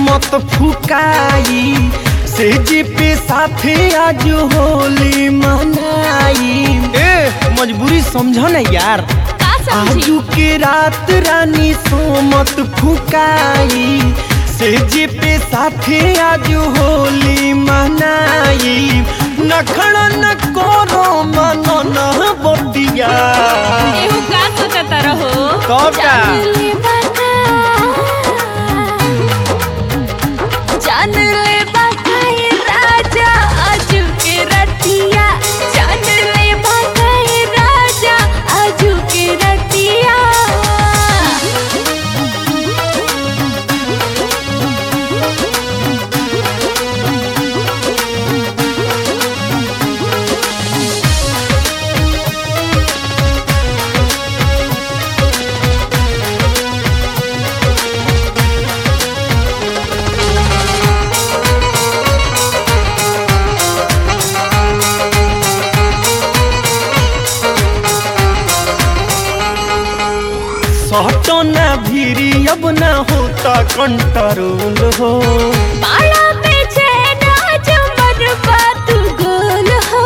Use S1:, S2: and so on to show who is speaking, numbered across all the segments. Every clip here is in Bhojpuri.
S1: मत फुकाई से जी पे साथे आज होली मनाई ए मजबूरी समझ ना यार
S2: का समझी
S1: आजू के रात रानी सो मत फुकाई से जी पे साथे आज होली मनाई नखड़ा न करो मनो न बतिया
S2: एहू का सोचत रहो
S1: तब का?
S2: जान ले बाका जान ले बाका ये राजा आजू के रतिया जान ले बाका ये राजा आजू के रतिया
S1: सहटो ना भीरी अब ना होता कंट्रोल हो
S2: बाला पे चैना चमन बात गोल हो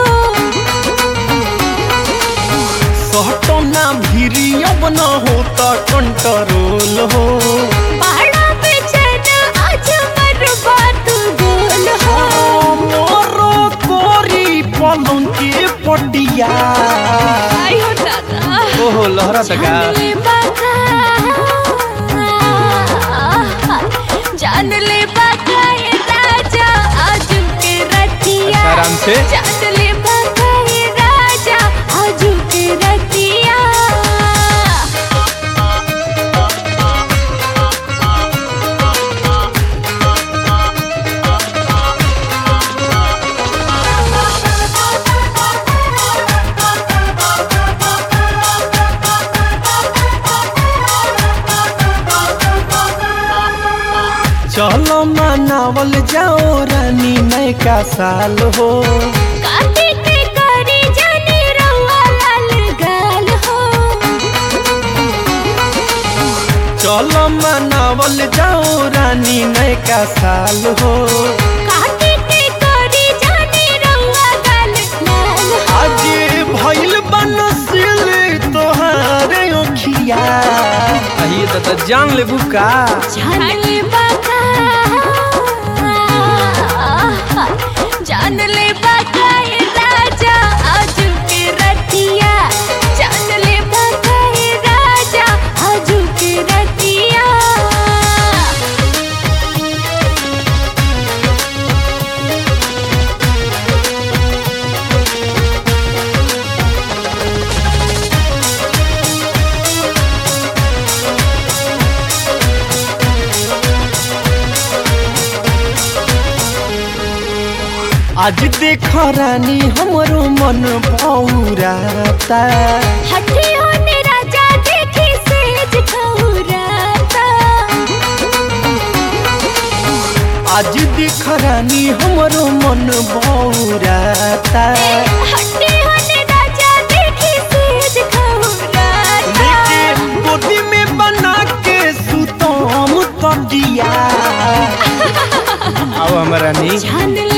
S1: सहटो ना भीरी अब ना होता कंट्रोल हो
S2: बाला पे चैना चमन बात गोल हो
S1: मोरो कोरी पलंग के पटिया
S2: आयो दादा
S1: ओहो लहरा तका
S2: जान ले बाका जान ले बाका ये राजा आजू के रतिया
S1: आराम से
S2: जान ले बाका ये राजा आजू के रतिया
S1: चलो मनावल जाओ रानी नयका साल हो
S2: काटे के करी जानी रउआ लाल गाल हो
S1: चलो मनावल जाओ रानी नयका साल हो
S2: काटे के करी जानी रउआ गाल लाल हो
S1: आज भइल बनसिल तोहारे ओखिया अही त जान लेबू का
S2: जान ले बाका जान ले बाका ये राजा आजू के रतिया जान ले बाका ये राजा आजू के रतिया
S1: आज देख रानी हमरो मन पौराता
S2: हठी होने राजा देखी सेज खौराता
S1: आज देख रानी हमरो मन बौराता
S2: हठी होने राजा देखी सेज खौराता
S1: लेके गोदी में बना के सुतम तकिया आओ हमारा नी
S2: जान